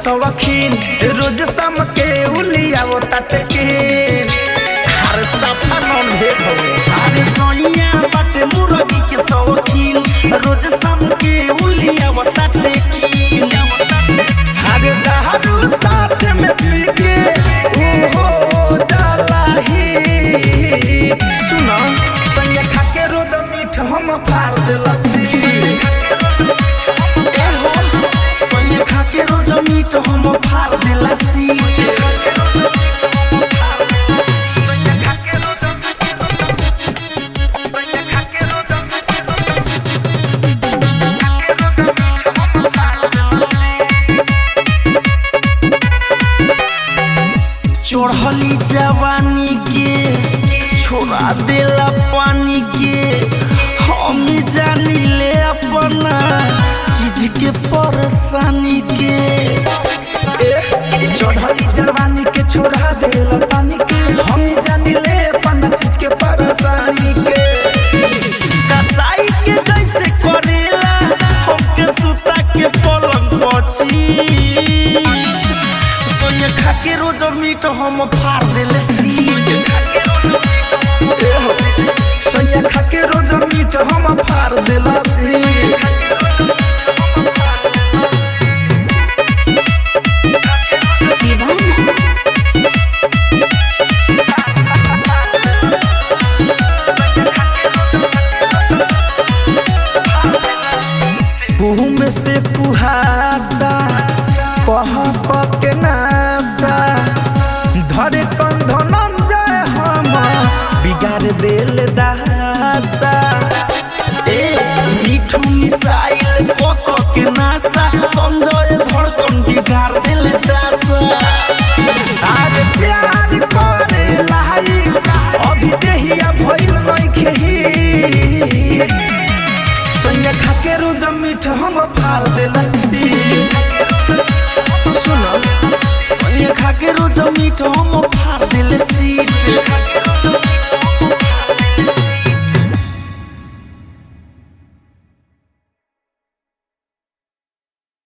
सवखीन रोज शाम के उलियावो ताटे के हर सफा नॉन भेज हवे अरे सोनिया बाटे मुर्गी के सवखीन रोज शाम के उलियावो ताटे की हरे दारू साथ में पी के ओहो जाला ही सुनो संगे खा के रोज मीठ हम फाड़ देलसी ए हो संगे खा के रोज मीठ हम फाड़ देलसी चढ़ली जवानी के छोड़ा देला पानी के हम जानी ले अपना चीज के परेशानी के ए, चढ़ली जवानी के छोड़ा देला पानी के हम जानी ले अपना चीज के परेशानी के कसाई के जैसे करेला हमके सुता के पलंग पची सोनिया खा के रोज मीट हम फाड़ देले सोनिया खा के रोज मीट हम फाड़ देला में से कुहासा कह कह के नासा धरे कंधन जाए हम बिगाड़ देल दासा ए मीठू मिसाइल कह कह के नासा संजय धड़कन बिगाड़ देल दासा आज प्यार करे लाई अभी देहिया भइल नइखे ही संगे खा के रोज मीठ हम फाड़ देला सुनो संगे खा के रोज मीठ हम फाड़ देले सीट